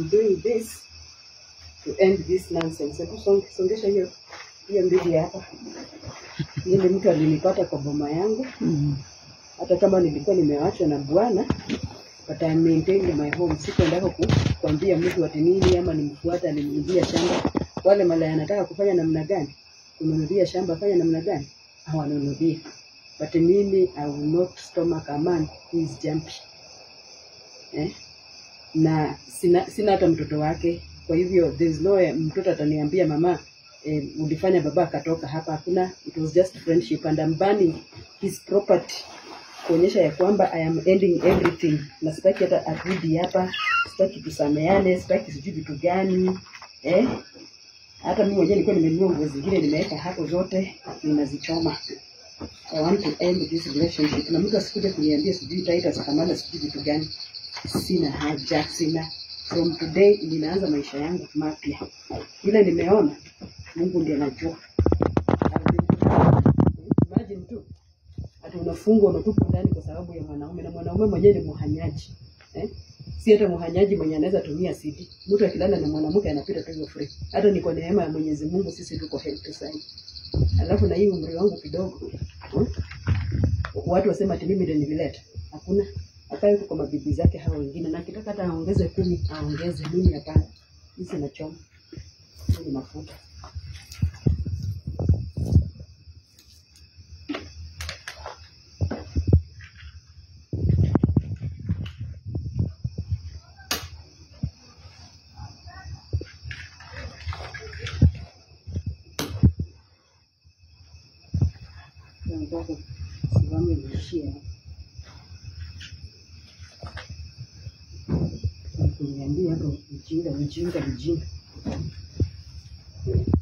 I'm doing this to end this nonsense. Hebu songe- songesha hiyo hiyo mbili hapa. Yule mtu alinipata kwa boma yangu, Mm. hata kama nilikuwa nimewachwa na bwana, but I maintained my home. Sikuendaka ku, kuambia mtu ati nini ama nimfuata ninunulia shamba. Wale malaya anataka kufanya namna gani, kununulia shamba fanya namna gani, hawanunulie. But mimi I will not stomach a man who is jumpy. Eh? na sina sina hata mtoto wake kwa hivyo there is no way mtoto ataniambia mama eh, ulifanya baba akatoka hapa hakuna it was just friendship and I'm banning his property kuonyesha ya kwamba I am ending everything na sitaki hata arudi hapa sitaki tusameane sitaki sijui vitu gani eh hata mimi mwenyewe nilikuwa nimenunua nguo zingine nimeweka hapo zote ninazichoma I want to end this relationship na mtu asikuja kuniambia sijui Titus Kamala sijui vitu gani sina haja, sina. From today ninaanza maisha yangu mapya. Ile nimeona Mungu ndiye anajua. Imagine tu ati unafungwa unatupwa ndani kwa sababu ya mwanaume, na mwanaume mwenyewe ni mhanyaji eh? Si hata mhanyaji mwenye anaweza tumia CD. Mtu akilala na mwanamke anapita tu hivyo free. Hata ni kwa neema ya Mwenyezi Mungu sisi tuko healthy sana. Alafu na hii umri wangu kidogo hmm? watu wasema ati mimi ndio nilileta. Hakuna akae huko kwa mabibi zake hawa wengine, na akitaka hata aongeze kumi aongeze. Mimi hapana, mimi sina choma, Hii ni mafuta. Nataka simame niishie hapa. Kuniambia hapo mjinga mjinga mjinga.